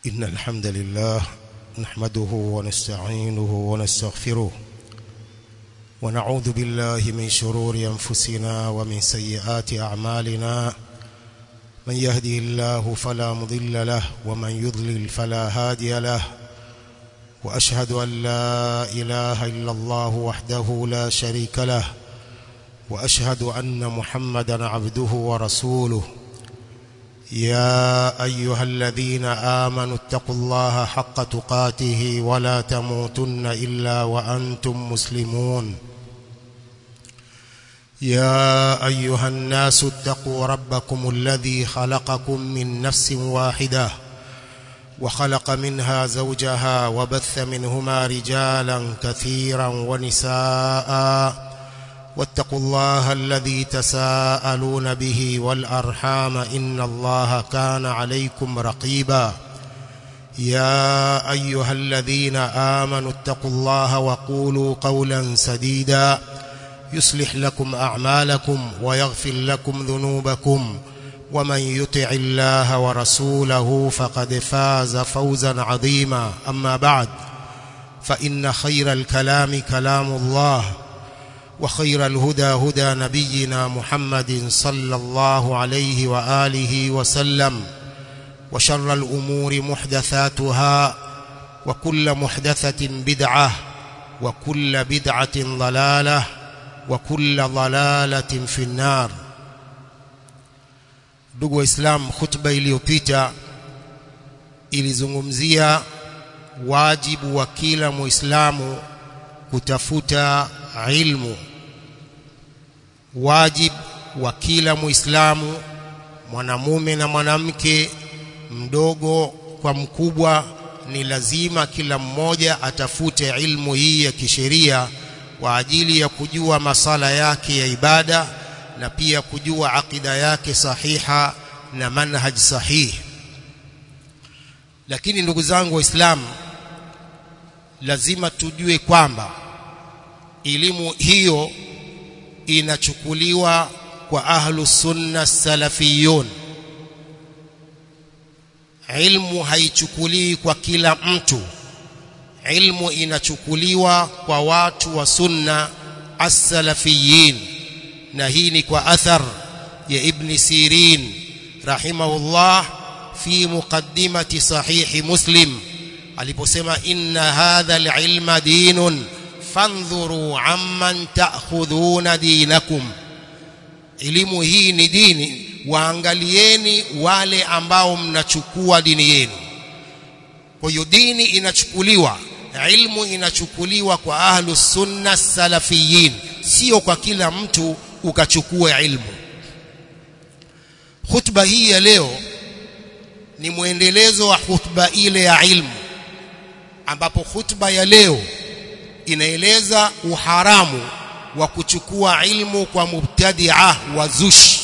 إن الحمد لله نحمده ونستعينه ونستغفره ونعوذ بالله من شرور أنفسنا ومن سيئات أعمالنا من يهدي الله فلا مضل له ومن يضلل فلا هادي له وأشهد أن لا إله إلا الله وحده لا شريك له وأشهد أن محمدا عبده ورسوله يا أيها الذين آمنوا اتقوا الله حق تقاته ولا تموتن إلا وأنتم مسلمون يا أيها الناس اتقوا ربكم الذي خلقكم من نفس واحدة وخلق منها زوجها وبث منهما رجالا كثيرا ونساء واتقوا الله الذي تساءلون به والأرحام إن الله كان عليكم رقيبا يا أيها الذين آمنوا اتقوا الله وقولوا قولا سديدا يصلح لكم أعمالكم ويغفر لكم ذنوبكم ومن يطع الله ورسوله فقد فاز فوزا عظيما أما بعد فإن خير الكلام كلام الله وخير الهدى هدى نبينا محمد صلى الله عليه وآله وسلم وشر الأمور محدثاتها وكل محدثة بدعة وكل بدعة ضلالة وكل ضلالة في النار ndugu waislamu khutba iliyopita ilizungumzia wajibu wa kila muislamu kutafuta ilmu wajib wa kila muislamu mwanamume na mwanamke mdogo kwa mkubwa ni lazima kila mmoja atafute ilmu hii ya kisheria kwa ajili ya kujua masala yake ya ibada na pia kujua akida yake sahiha na manhaj sahihi lakini ndugu zangu waislamu lazima tujue kwamba elimu hiyo inachukuliwa kwa ahlu sunna salafiyun ilmu haichukuliwi kwa kila mtu ilmu inachukuliwa kwa watu wa sunna as-salafiyin na hii ni kwa athar ya ibn sirin rahimahullah fi muqaddimati sahihi muslim aliposema inna hadha al-ilma dinun fandhuru amman ta'khudhuna dinakum elimu hii ni dini waangalieni wale ambao mnachukua dini yenu kwa hiyo dini inachukuliwa ilmu inachukuliwa kwa ahlu sunna salafiyin sio kwa kila mtu ukachukua ilmu khutba hii ya leo ni mwendelezo wa khutba ile ya ilmu ambapo khutba ya leo inaeleza uharamu wa kuchukua ilmu kwa mubtadi'a wa zushi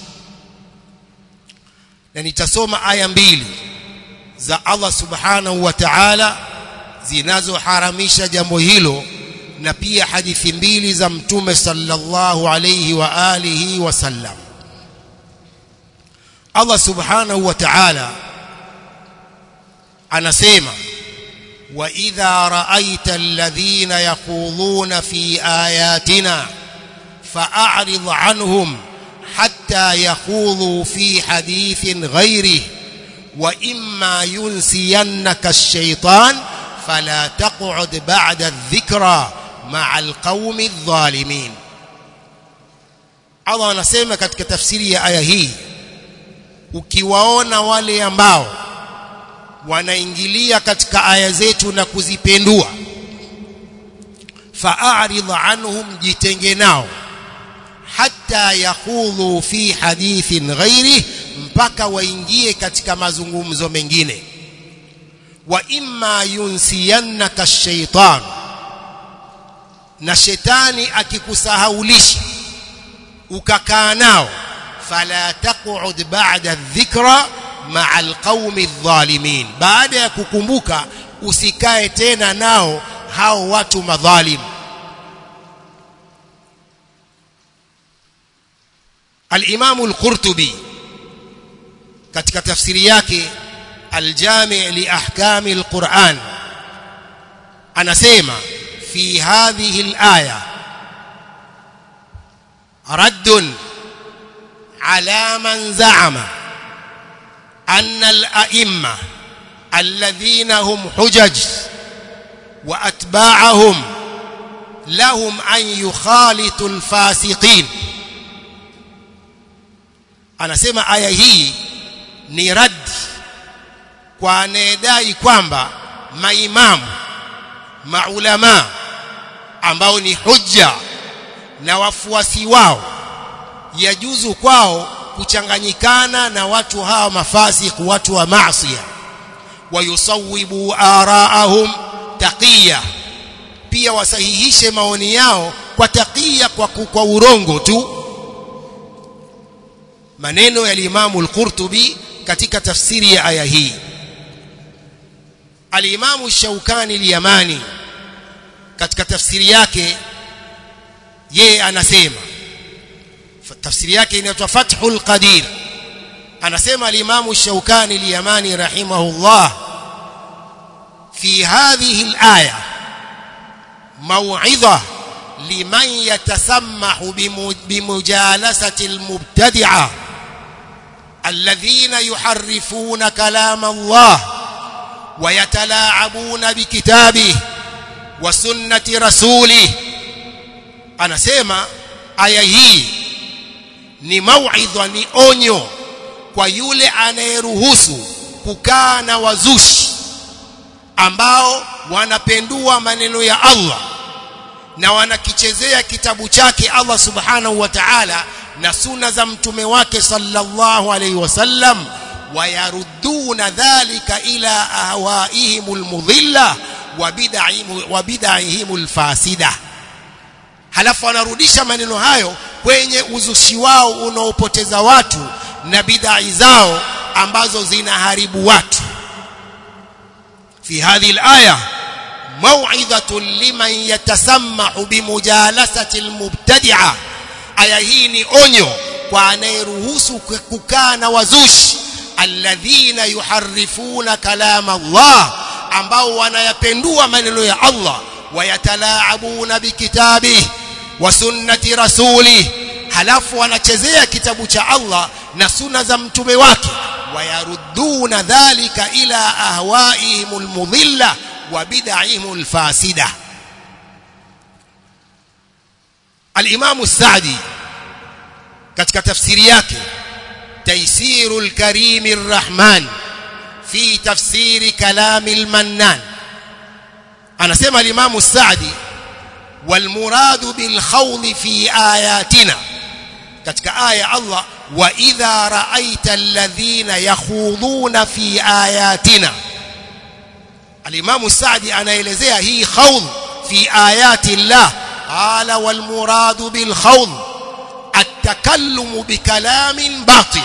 na nitasoma aya mbili za Allah subhanahu wa ta'ala zinazoharamisha jambo hilo na pia hadithi mbili za mtume sallallahu alayhi wa alihi wasallam Allah subhanahu wa ta'ala anasema وإذا رأيت الذين يخوضون في آياتنا فأعرض عنهم حتى يخوضوا في حديث غيره وإما ينسينك الشيطان فلا تقعد بعد الذكرى مع القوم الظالمين Allah anasema katika tafsiri ya aya hii ukiwaona wale ambao wanaingilia katika aya zetu na kuzipendua fa'arid anhum jitenge nao hatta yakhudhu fi hadithin ghairi mpaka waingie katika mazungumzo mengine wa imma yunsiyannaka shaitan na shetani akikusahaulisha ukakaa nao fala taq'ud ba'da dhikra ma'a alqaumi adh-dhalimin baada ya kukumbuka usikae tena nao hao watu madhalim al-Imam al-Qurtubi katika tafsiri yake الجامع لأحكام القرآن anasema في هذه الآية رد على من زعم أن الأئمة الذين هم حجج وأتباعهم لهم أن يخالطوا الفاسقين anasema aya hii ni rad kwa anayedai kwamba maimamu maulama ambao ni hujja na wafuasi wao yajuzu kwao kuchanganyikana na watu hawa mafasik watu wa maasiya wayusawibu araahum taqiya pia wasahihishe maoni yao kwa taqiya kwa, kwa urongo tu maneno ya Imamu al-Qurtubi katika tafsiri ya aya hii Al-Imamu Shaukani al-Yamani katika tafsiri yake yeye anasema tafsiri yake inaitwa Fathul Qadir anasema al-Imamu Shaukani al-Yamani rahimahullah fi hadhihi al-aya maw'idha liman yatasammahu bimujalasati al-mubtadi'ah الذين يحرفون كلام الله ويتلاعبون بكتابه وسنة رسوله anasema aya hii ni mauidha ni onyo kwa yule anayeruhusu kukaa na wazushi ambao wanapendua maneno ya Allah na wanakichezea kitabu chake Allah subhanahu wa ta'ala na suna za mtume wake sallallahu alayhi wasallam wayarudduna dhalika ila ahwaihim almudhilla wa bid'ahim alfasida halafu wanarudisha maneno hayo kwenye uzushi wao unaopoteza watu na bid'ah zao ambazo zinaharibu watu fi hadhihi alaya موعظة لمن يتسمع بمجالسة المبتدعة aya hii ni onyo kwa anayeruhusu kukaa na wazushi alladhina yuharifuna kalama Allah ambao wanayapendua maneno ya Allah wayatalaabuna bikitabi wa sunnati rasuli halafu wanachezea kitabu cha Allah na sunna za mtume wake wayarudduna dhalika ila ahwaihim almudhilla wa bid'ahim alfasida الإمام السعدي katika tafsiri yake تيسير الكريم الرحمن في تفسير كلام المنان anasema الإمام السعدي والمراد بالخوض في آياتنا katika aya Allah wa idha ra'aita alladhina yakhuduna fi ayatina al-Imam Sa'di anaelezea hii khawd fi ayati Allah قال والمراد بالخوض التكلم بكلام باطل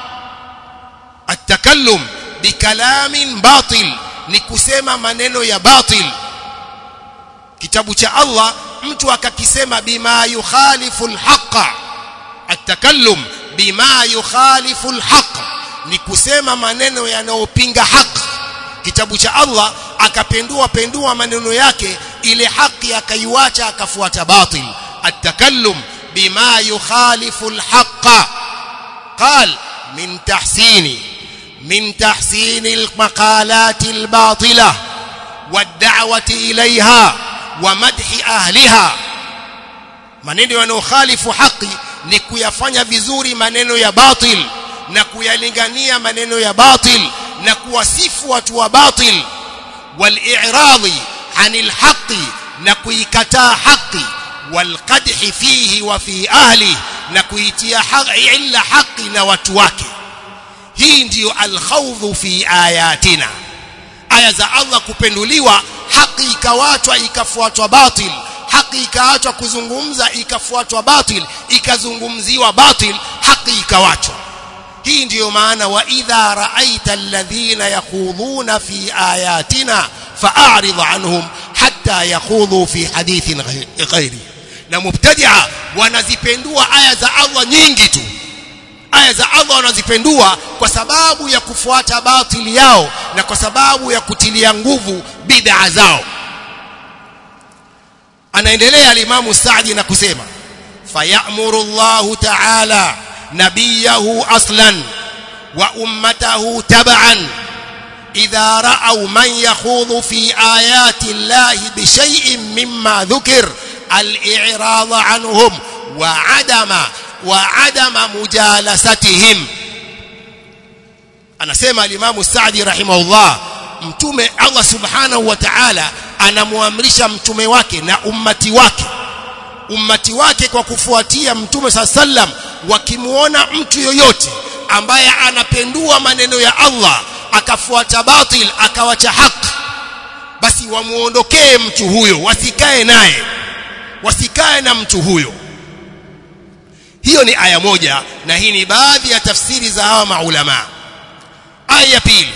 التكلم بكلام باطل ni kusema maneno ya batil kitabu cha Allah mtu akakisema bima yukhalifu alhaqa atakallum bima yukhalifu alhaq ni kusema maneno yanayopinga haki kitabu cha Allah akapendua pendua maneno yake ile haki akaiwacha akafuata batil atakallum bima yukhalifu alhaqa قال من تحسين من تحسين المقالات الباطلة والدعوة إليها ومدح أهلها maneno yanayokhalifu haki ni kuyafanya vizuri maneno ya batil na kuyalingania maneno ya batil na kuwasifu watu wa batil wal-i'radi 'anil haqqi na kuikataa haki wal-qadhi fihi wa fi ahli na kuitia illa haki na watu wake hii ndiyo al-khawdhu fi ayatina aya za Allah kupenduliwa haki ikawachwa ikafuatwa batil haki ikaachwa kuzungumza ikafuatwa batil ikazungumziwa batil haki ikawachwa hii ndiyo maana wa idha raaita alladhina yakhudhuna fi ayatina fa'arid anhum hatta yakhudhu fi hadithin ghairi na mubtadi'a wanazipendua aya za Allah nyingi tu aya za Allah wanazipendua kwa sababu ya kufuata batili yao na kwa sababu ya kutilia nguvu bid'a zao anaendelea alimamu Saadi na kusema fayamuru Allah ta'ala nabiyahu aslan wa ummatahu tab'an idha ra'aw man yakhudhu fi ayati Allah bi shay'in mimma dhukir al-i'rad anhum wa 'adama wa 'adama mujalasatihim anasema alimamu Saadi rahimahullah mtume Allah subhanahu wa ta'ala anamuamrisha mtume wake na ummati wake ummati wake kwa kufuatia mtume saa sallam wakimuona mtu yoyote ambaye anapendua maneno ya Allah akafuata batil akawacha haki basi wamuondokee mtu huyo wasikae naye wasikae na mtu huyo hiyo ni aya moja na hii ni baadhi ya tafsiri za hawa maulama aya ya pili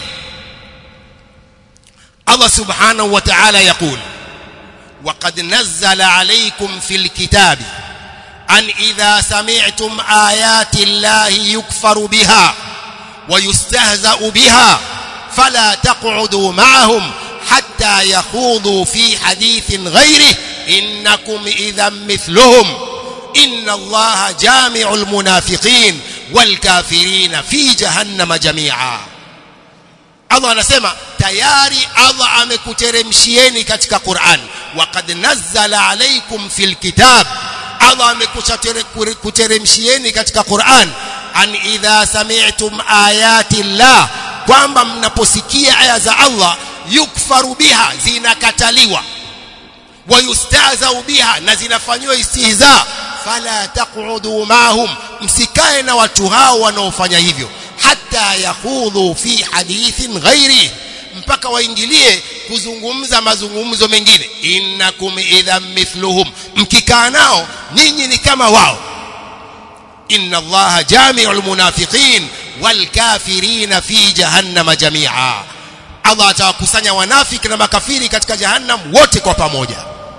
Allah subhanahu wa ta'ala yaqul وقد نزل عليكم في الكتاب أن إذا سمعتم آيات الله يكفر بها ويستهزأ بها فلا تقعدوا معهم حتى يخوضوا في حديث غيره إنكم إذا مثلهم إن الله جامع المنافقين والكافرين في جهنم جميعا Allah anasema tayari Allah amekuteremshieni katika Qur'an waqad nazzala alaykum fil kitab Allah amekuteremshieni katika Qur'an an idha sami'tum ayati Allah kwamba mnaposikia aya za Allah yukfaru biha zinakataliwa wayustahzau biha na zinafanywa istihza fala taqudu mahum msikae na watu hao wanaofanya hivyo hatta yakhudhu fi hadithin ghairi mpaka waingilie kuzungumza mazungumzo mengine innakum idha mithluhum mkikaa nao ninyi ni kama wao inna allaha jami'ul munafiqin wal kafirin fi jahannam jami'a Allah atawakusanya wanafiki na makafiri katika jahannam wote kwa pamoja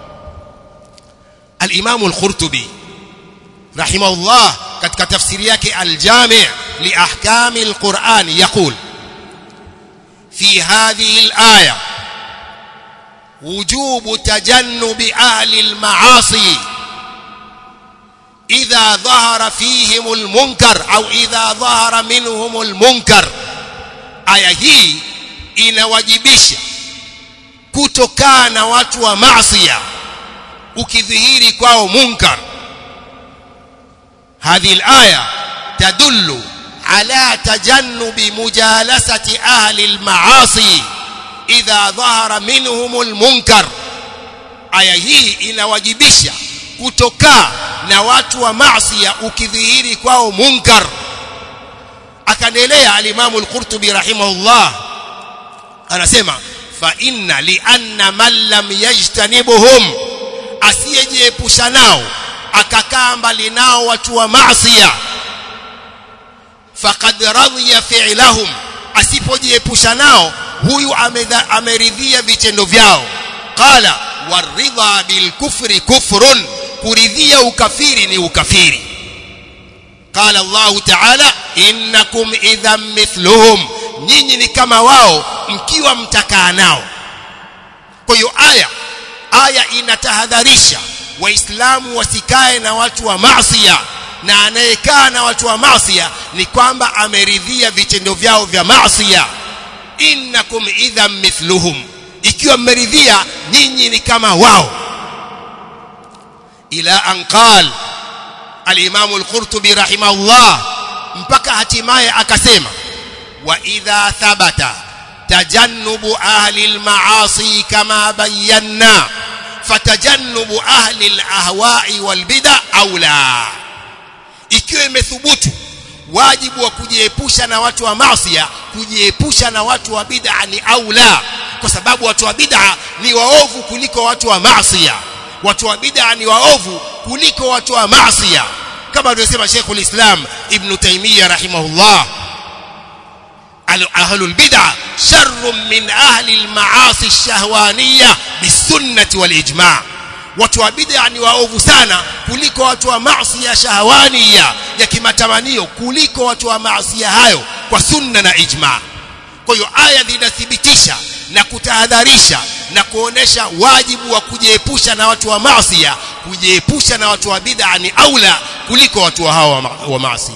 al-Imam al-Qurtubi rahimahullah katika tafsiri yake al-Jami' li ahkam al-Qur'an yaqul fi hadhihi al-aya وجوب تجنب أهل المعاصي إذا ظهر فيهم المنكر أو إذا ظهر منهم المنكر aya hii inawajibisha kutokaa na watu wa maasiya ukidhihiri kwao munkar هذه الآية تدل على تجنب مجالسة أهل المعاصي idha dhahara minhumul munkar aya hii inawajibisha kutokaa na watu wa maasi ukidhihiri kwao munkar akaendelea alimamu al-Qurtubi rahimahullah anasema fa inna li anna man lam yajtanibuhum asiyejiepusha nao akakaa mbali nao watu wa maasi faqad radhiya fi'lahum asipojiepusha nao huyu ameridhia vitendo vyao qala waridha bilkufri kufrun kuridhia ukafiri ni ukafiri qala Allah ta'ala innakum idhan mithluhum nyinyi ni kama wao mkiwa mtakaa nao kwa hiyo aya aya inatahadharisha waislamu wasikae na watu wa maasiya na anayekaa na watu wa maasiya ni kwamba ameridhia vitendo vyao vya maasiya innakum idhan mithluhum ikiwa mmeridhia nyinyi ni kama wao ila an qal al-imam al-qurtubi rahimahullah mpaka hatimaye akasema wa idha thabata tajannubu ahli al-ma'asi kama bayyana fatajannubu ahli al-ahwa'i wal-bid'a aula ikiwa imethubutu wajibu wa kujiepusha na watu wa maasiya kujiepusha na watu wa bid'a ni aula kwa sababu watu wa bid'a ni waovu kuliko watu wa maasiya watu wa bid'a ni waovu kuliko watu wa maasiya kama alivyosema Sheikhul Islam Ibn Taymiyyah rahimahullah ahlul bid'a sharrun min ahli al-ma'asi ash-shahwaniyya bis-sunnah wal-ijma' watu wa bid'a ni waovu sana kuliko watu wa maasi ya shahawani ya, ya kimatamanio kuliko watu wa maasi hayo kwa sunna na ijma kwa hiyo aya zinathibitisha na kutahadharisha na kuonesha wajibu wa kujiepusha na watu wa maasi kujiepusha na watu wa bid'a ni aula kuliko watu wa hawa wa maasi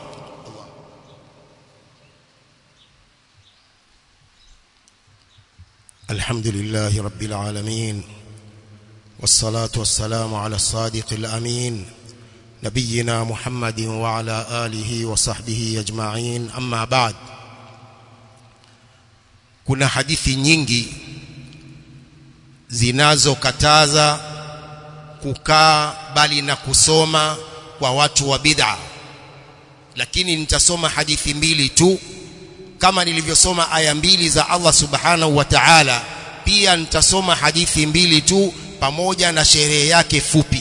الحمد لله رب العالمين والصلاة والسلام على الصادق الأمين نبينا محمد وعلى آله وصحبه أجمعين أما بعد kuna hadithi nyingi zinazokataza kukaa bali na kusoma kwa watu wa bid'a lakini nitasoma hadithi mbili tu kama nilivyosoma aya mbili za Allah subhanahu wa ta'ala pia nitasoma hadithi mbili tu pamoja na sherehe yake fupi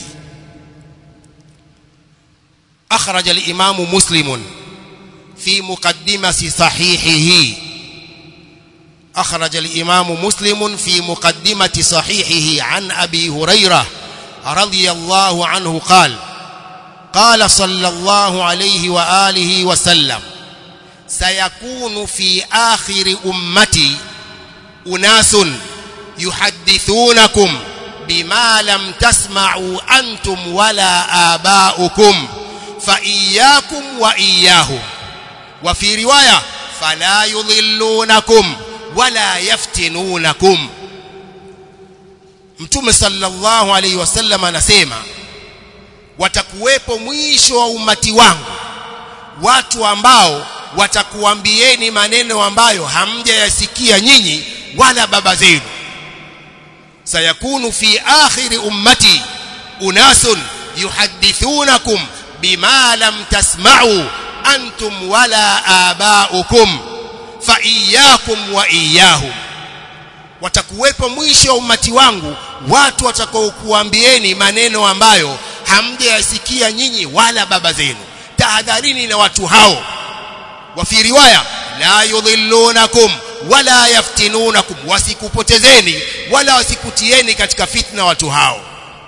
akhraj al-imam muslim fi muqaddimati sahihihi أخرج الإمام مسلم في مقدمة صحيحه عن أبي هريرة رضي الله عنه قال قال صلى الله عليه وآله وسلم سيكون في آخر أمتي أناس يحدثونكم بما لم تسمعوا أنتم ولا آباؤكم فإياكم وإياهم وفي رواية فلا يضلونكم wala yaftinunakum Mtume sallallahu alaihi wasallam anasema watakuwepo mwisho wa umati wangu watu ambao watakuambieni maneno ambayo hamjayasikia nyinyi wala baba zenu sayakunu fi akhiri ummati unasun yuhadithunakum bima lam tasma'u antum wala aba'ukum fa iyyakum wa iyyahum watakuwepo mwisho wa umati wangu watu watakaokuambieni maneno ambayo hamjayasikia nyinyi wala baba zenu tahadharini na watu hao wa fi riwaya la yudhillunakum wala yaftinunakum wasikupotezeni wala wasikutieni katika fitna watu hao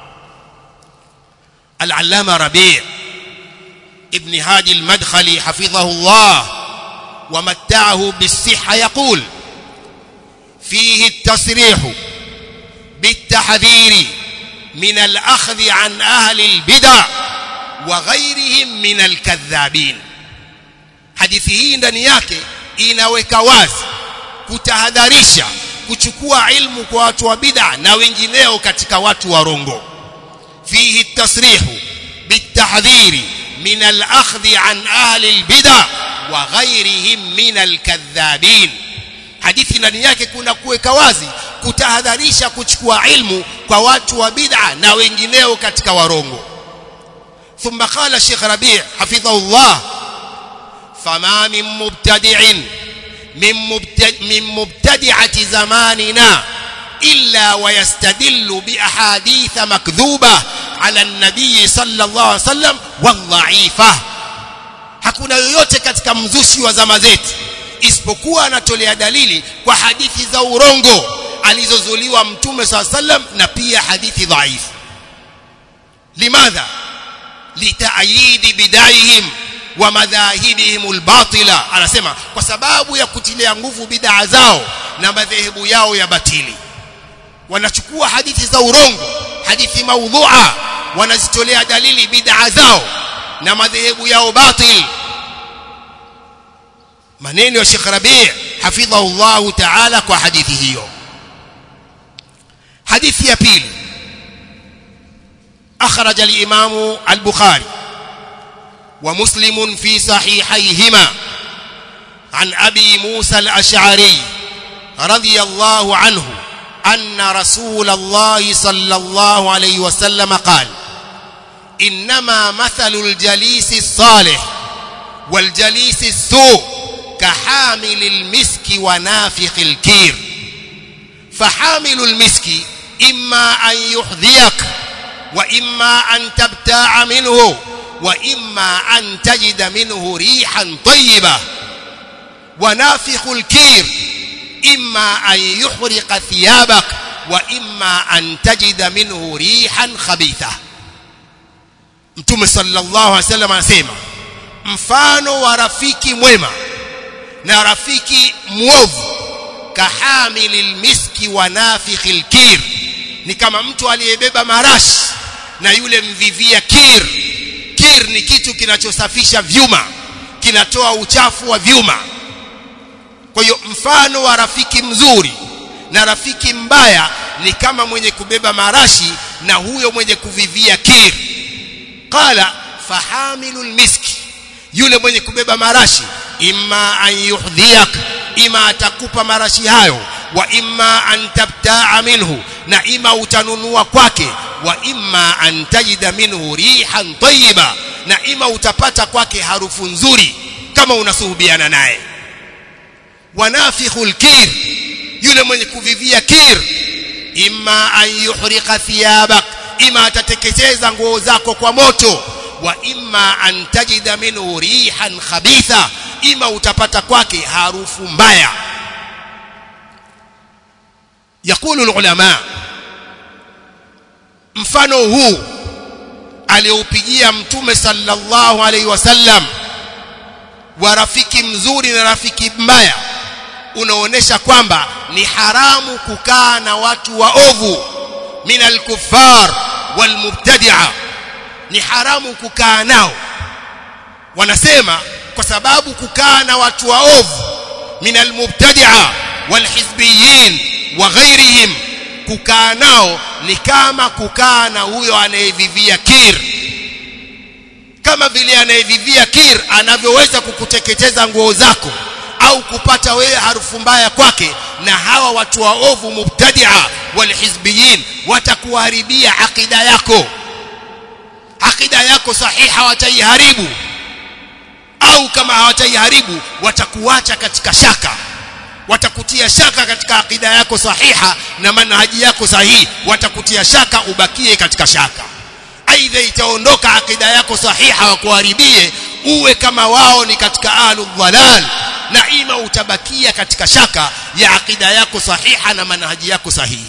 al-allama rabi' ibn hadi al-madkhali hafidhahu Allah ومتعه بالصحة يقول فيه التصريح بالتحذير من الأخذ عن أهل البدع وغيرهم من الكذابين hadithi hii ndani yake inaweka wazi kutahadharisha kuchukua ilmu kwa watu wa bid'a na wengineo katika watu warongo fihi tasrihu bitahdhiri min al-akhdhi an ahli al-bid'a wa ghairihim min al-kadhabin hadithi ndani yake kuna kuweka wazi kutahadharisha kuchukua ilmu kwa watu wa bid'a na wengineo katika warongo ثم قال الشيخ ربيع حفظه الله فما من مبتدع من مبتدع من مبتدعة زماننا إلا ويستدل بأحاديث مكذوبة على النبي صلى الله عليه وسلم والضعيفة hakuna yoyote katika mzushi wa zama zetu isipokuwa anatolea dalili kwa hadithi za urongo alizozuliwa mtume saa sallam na pia hadithi dhaifu limadha litaayidi bidaihim wa madhahibihim albatila anasema kwa sababu ya kutilia nguvu bid'a zao na madhehebu yao ya batili wanachukua hadithi za urongo hadithi maudhu'a wanazitolea dalili bid'a zao na madhehebu yao batil maneno ya Sheikh Rabi' hafidhahu Allah ta'ala kwa hadithi hiyo hadithi ya pili أخرج الإمام البخاري ومسلم في صحيحيهما عن أبي موسى الأشعري رضي الله عنه أن رسول الله صلى الله عليه وسلم قال إنما مثل الجليس الصالح والجليس السوء كحامل المسك ونافخ الكير فحامل المسك إما أن يحذيك وإما أن تبتاع منه وإما أن تجد منه ريحا طيبة ونافخ الكير إما أن يحرق ثيابك وإما أن تجد منه ريحا خبيثة mtume sallallahu alaihi wasallam anasema mfano wa rafiki mwema na rafiki mwovu kahamilil miski wa nafikhil kir ni kama mtu aliyebeba marashi na yule mvivia kir kir ni kitu kinachosafisha vyuma kinatoa uchafu wa vyuma kwa hiyo mfano wa rafiki mzuri na rafiki mbaya ni kama mwenye kubeba marashi na huyo mwenye kuvivia kir qala fahamilul miski yule mwenye kubeba marashi imma an yuhdhiyak ima atakupa marashi hayo wa imma an tabtaa minhu na ima utanunua kwake wa imma an tajida minhu rihan tayyiba na ima utapata kwake harufu nzuri kama unasuhubiana naye wanafikhul kir yule mwenye kuvivia kir imma an yuhriqa thiyabak ima atateketeza nguo zako kwa moto wa imma an tajida minhu rihan khabitha ima utapata kwake harufu mbaya yakulu ulama mfano huu alioupigia mtume sallallahu alaihi wasallam wa rafiki mzuri na rafiki mbaya unaonesha kwamba ni haramu kukaa na watu waovu min alkuffar walmubtadi'a ni haramu kukaa nao wanasema kwa sababu kukaa na watu waovu min almubtadi'a walhizbiyin wa ghairihim kukaa nao ni kama kukaa na huyo anayevivia kir kama vile anayevivia kir anavyoweza kukuteketeza nguo zako au kupata wewe harufu mbaya kwake na hawa watu waovu mubtadia walhizbiyin watakuharibia akida yako akida yako sahiha wataiharibu au kama hawataiharibu watakuacha katika shaka watakutia shaka katika akida yako sahiha na manhaji yako sahihi watakutia shaka ubakie katika shaka aidha itaondoka akida yako sahiha wakuharibie uwe kama wao ni katika ahlu dhalal na ima utabakia katika shaka ya akida yako sahiha na manhaji yako sahihi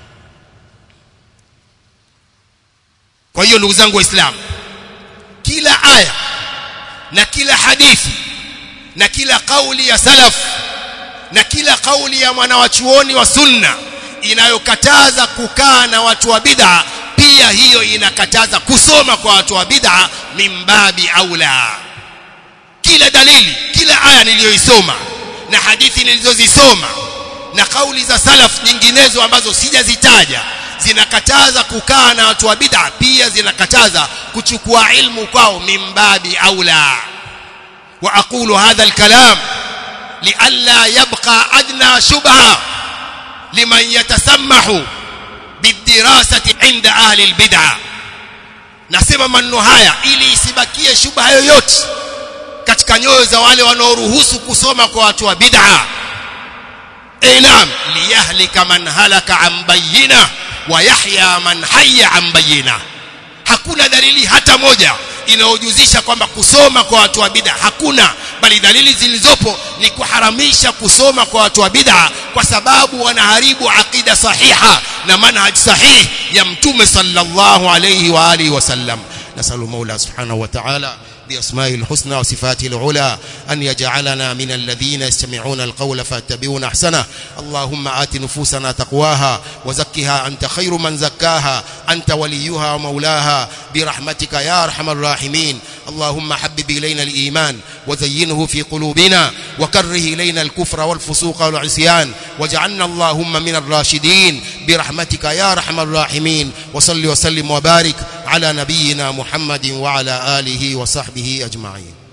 kwa hiyo ndugu zangu waislamu kila aya na kila hadithi na kila kauli ya salaf na kila kauli ya mwanawachuoni wa sunna inayokataza kukaa na watu wa bid'a pia hiyo inakataza kusoma kwa watu wa bid'a mimbabi aula kila dalili kila aya niliyoisoma na hadithi nilizozisoma na kauli za salaf nyinginezo ambazo sijazitaja zinakataza kukaa na watu wa bid'a pia zinakataza kuchukua ilmu kwao mimbabi aula wa aqulu hadha alkalam لئلا يبقى أدنى شبهة لمن يتسمح بالدراسة عند أهل البدعة nasema maneno haya ili isibakie shubha yoyote katika nyoyo za wale wanaoruhusu kusoma kwa watu wa bid'a inam liyahlika man halaka an bayyina wa yahya man hayya an bayyina hakuna dalili hata moja inayojuzisha kwamba kusoma kwa watu wa bid'a hakuna bali dalili zilizopo ni kuharamisha kusoma kwa watu wa bid'a kwa sababu wanaharibu aqida sahiha na manhaj sahih ya mtume sallallahu alayhi wa alihi wasallam nasalu maula subhanahu wa ta'ala بأسمائه الحسنى وصفاته العلى أن يجعلنا من الذين يستمعون القول فاتبعون أحسنه اللهم آت نفوسنا تقواها وزكها أنت خير من زكاها أنت وليها ومولاها برحمتك يا أرحم الراحمين اللهم حبب إلينا الإيمان وزينه في قلوبنا وكره إلينا الكفر والفسوق والعصيان واجعلنا اللهم من الراشدين برحمتك يا أرحم الراحمين وصل وسلم وبارك على نبينا محمد وعلى آله وصحبه أجمعين